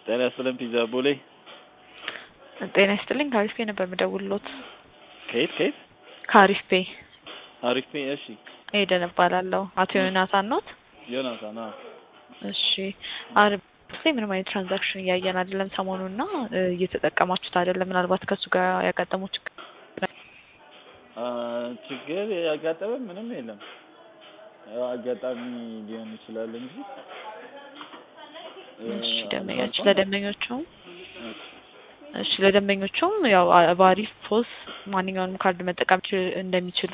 ጤና ይስጥልን ፒዛ ቦሌ ጤና ይስጥልኝ ከአሪፍ ፔ ነበር የምደውልሎት። ከየት ከየት? ከአሪፍ ፔ አሪፍ ፔ። እሺ ኤደን እባላለሁ። አቶ ዮናታን ኖት? ዮናታን። አዎ እሺ አሪፍ ላይ ምንም አይነት ትራንዛክሽን እያየን አይደለም ሰሞኑን እና እየተጠቀማችሁት አይደለም። ምናልባት ከእሱ ጋር ያጋጠመው ችግር አ፣ ችግር ያጋጠመ ምንም የለም። ያው አጋጣሚ ሊሆን ይችላል እንጂ እሺ ደንበኞች ለደንበኞቹም እሺ ለደንበኞቹም ያው በአሪፍ ፖስ ማንኛውንም ካርድ መጠቀም ች- እንደሚችሉ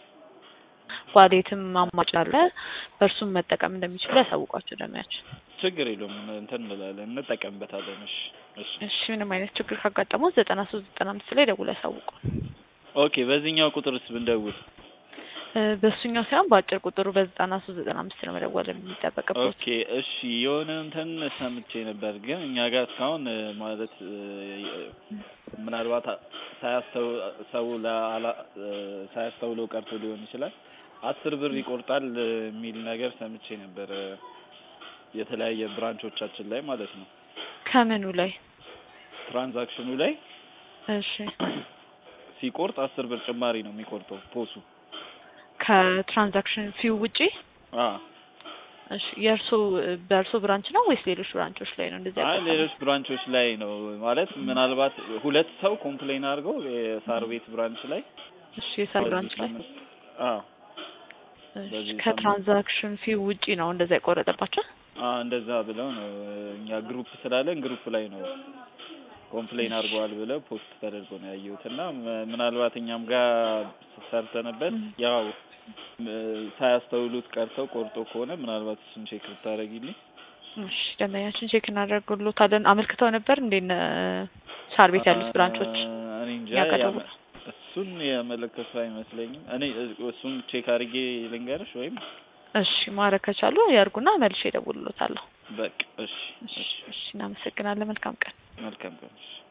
ዋሌትም አማራጭ አለ በእርሱም መጠቀም እንደሚችሉ ያሳውቋቸው ደንበኛችን። ችግር የለውም እንትን እንላለን እንጠቀምበታለን። እሺ እሺ እሺ ምንም አይነት ችግር ካጋጠመው ዘጠና ሶስት ዘጠና አምስት ላይ ደውሎ ያሳውቁ። ኦኬ። በዚህኛው ቁጥርስ ብንደውል? እ፣ በእሱኛው ሳይሆን በአጭር ቁጥሩ በዘጠና ሶስት ዘጠና አምስት ነው መደወል የሚጠበቅበት። ኦኬ እሺ። የሆነ እንትን ሰምቼ ነበር ግን እኛ ጋር እስካሁን እ፣ ማለት እ፣ ምናልባት ሳያስተው ሰው ለአላ- እ፣ ሳያስተውለው ቀርቶ ሊሆን ይችላል አስር ብር ይቆርጣል እ፣ የሚል ነገር ሰምቼ ነበር እ፣ የተለያየ ብራንቾቻችን ላይ ማለት ነው ከምኑ ላይ? ትራንዛክሽኑ ላይ እሺ ሲቆርጥ አስር ብር ጭማሪ ነው የሚቆርጠው ፖሱ። ከትራንዛክሽን ፊው ውጪ አ እሺ የእርሶ በእርሶ ብራንች ነው ወይስ ሌሎች ብራንቾች ላይ ነው እንደዚህ አይ ያጋጠመው? ሌሎች ብራንቾች ላይ ነው ማለት ምናልባት ሁለት ሰው ኮምፕሌን አድርገው የሳር ቤት ብራንች ላይ እሺ የሳር ብራንች ላይ አዎ እሺ በዚህ ከትራንዛክሽን ፊው ውጪ ነው እንደዛ የቆረጠባቸው? አዎ እንደዛ ብለው ነው እኛ ግሩፕ ስላለን ግሩፕ ላይ ነው ኮምፕሌን አድርገዋል ብለው ፖስት ተደርጎ ነው ያየሁት እና ም- ምናልባት እኛም ጋር ሰርተንበት ም። ያው ም- ሳያስተውሉት ቀርተው ቆርጦ ከሆነ ምናልባት እሱን ቼክ ብታደርጊልኝ እሺ ደንበኛችን ቼክ እናደርግሎታለን። አመልክተው ነበር እንዴ እነ ሳር ቤት ያሉት ብራንቾች አ- እኔ እንጃ ያቀረቡ ያመ- እሱን ያመለከቱ አይመስለኝም። እኔ እ- እሱን ቼክ አድርጌ ልንገርሽ ወይም እሺ ማድረግ ከቻሉ ያርጉና መልሼ እደውልሎታለሁ። በቃ እሺ እሺ እሺ እናመሰግናለን። መልካም ቀን። መልካም ቀን። እሺ